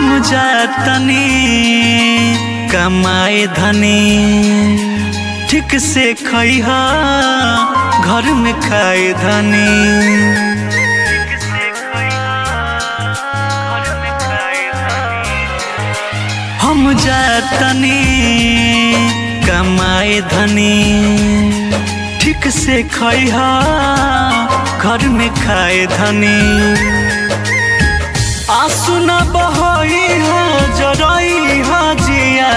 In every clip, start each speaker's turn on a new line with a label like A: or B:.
A: हम जातनी कमाए धनी ठीक से खैहा घर में खाए धनी हम जातनी कमाए धनी ठीक से खैहा घर में खाए धनी आंसू न बहई हो जरई हो जिया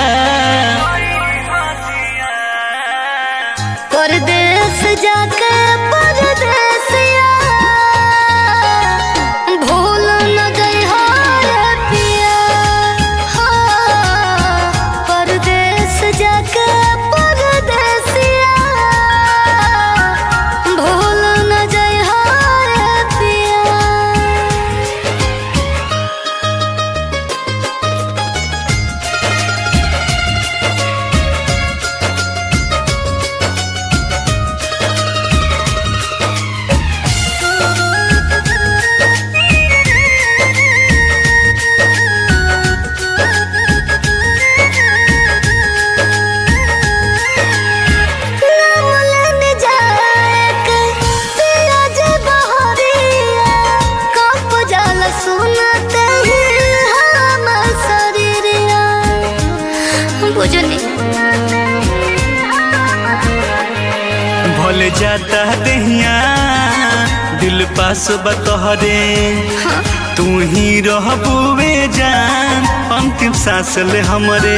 B: परदेस जाके परदेसिया भूल न जइहा रे पिया हाँ, परदेस जाके परदेसिया भूल न जइहा रे पिया नामलन जाएक पियाज बहरिया कप जल सुनते ही हम शरीरिया बुझनी
A: भले जाता दहिया दिल पास बतहरे तू ही रहबुवे जान अंतिम सांस ले हमरे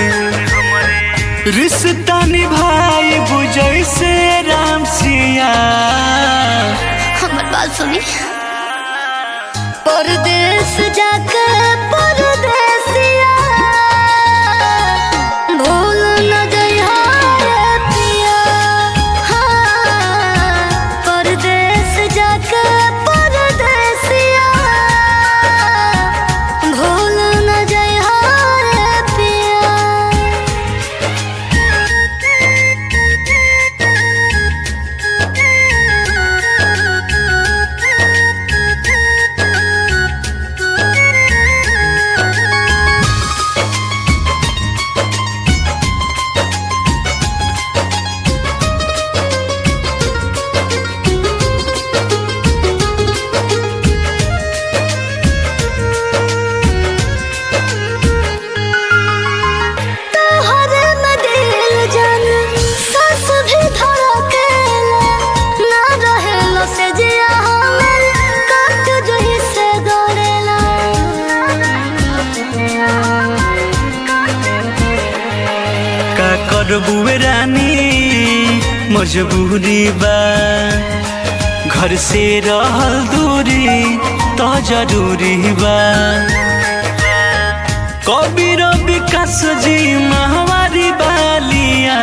A: रिश्ता निभाई बुझै से राम सिया
B: हमर बात सुनी परदेस जाके परदेसिया भूल न जइहा रे पिया हाँ, परदेस जाके परदेसिया भूल न जइहा रे पिया तोहरे में दिल जान सास भी धड़केला ना रहेला से जिया हमर काट जही से गड़ेला
A: का करबुए रानी मजबूरी बा घर से रहल दूरी तो जरूरी बा कबीर विकास जी महावारी बालिया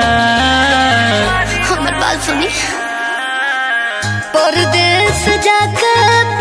B: हमर बात सुनी परदेस जाके